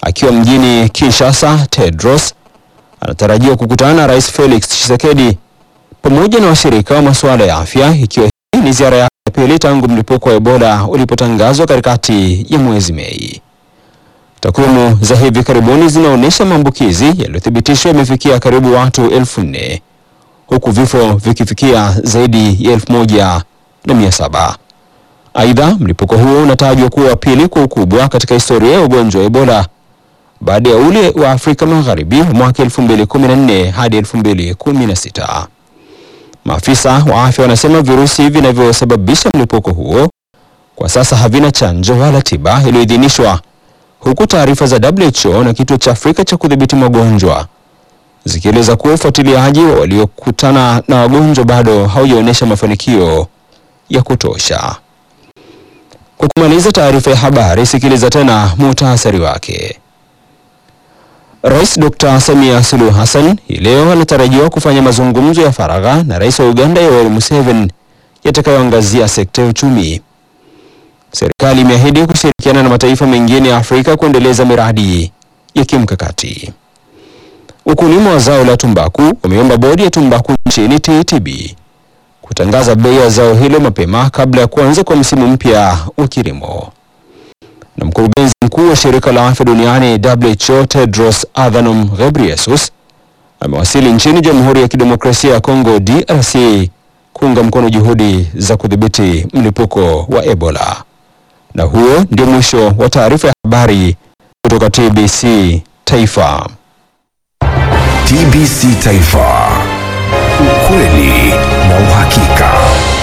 Akiwa mjini Kinshasa, Tedros anatarajiwa kukutana na Rais Felix Tshisekedi pamoja na washirika wa masuala ya afya, ikiwa hii ni ziara yake ya pili tangu mlipuko wa Ebola ulipotangazwa katikati ya mwezi Mei. Takwimu za hivi karibuni zinaonyesha maambukizi yaliyothibitishwa yamefikia karibu watu elfu nne huku vifo vikifikia zaidi ya elfu moja na mia saba. Aidha, mlipuko huo unatajwa kuwa wa pili kwa ukubwa katika historia ya ugonjwa wa Ebola baada ya ule wa Afrika Magharibi wa mwaka 2014 hadi 2016. Maafisa wa afya wanasema virusi vinavyosababisha mlipuko huo kwa sasa havina chanjo wala tiba iliyoidhinishwa, huku taarifa za WHO na kituo cha Afrika cha kudhibiti magonjwa zikieleza kuwa ufuatiliaji wa waliokutana na wagonjwa bado haujaonyesha mafanikio ya kutosha. Kwa kumaliza taarifa ya habari, sikiliza tena muhtasari wake. Rais Dr. Samia Suluhu Hassan hii leo anatarajiwa kufanya mazungumzo ya faragha na Rais wa Uganda Yoweri Museveni yatakayoangazia sekta ya uchumi. Serikali imeahidi kushirikiana na mataifa mengine ya Afrika kuendeleza miradi ya kimkakati. Wakulima wa zao la tumbaku wameomba bodi ya tumbaku nchini TTB kutangaza bei ya zao hilo mapema kabla ya kuanza kwa msimu mpya wa kilimo. Na mkurugenzi mkuu wa shirika la afya duniani WHO Tedros Adhanom Ghebreyesus amewasili nchini Jamhuri ya Kidemokrasia ya Kongo DRC kuunga mkono juhudi za kudhibiti mlipuko wa Ebola. Na huo ndio mwisho wa taarifa ya habari kutoka TBC Taifa. TBC Taifa, ukweli na uhakika.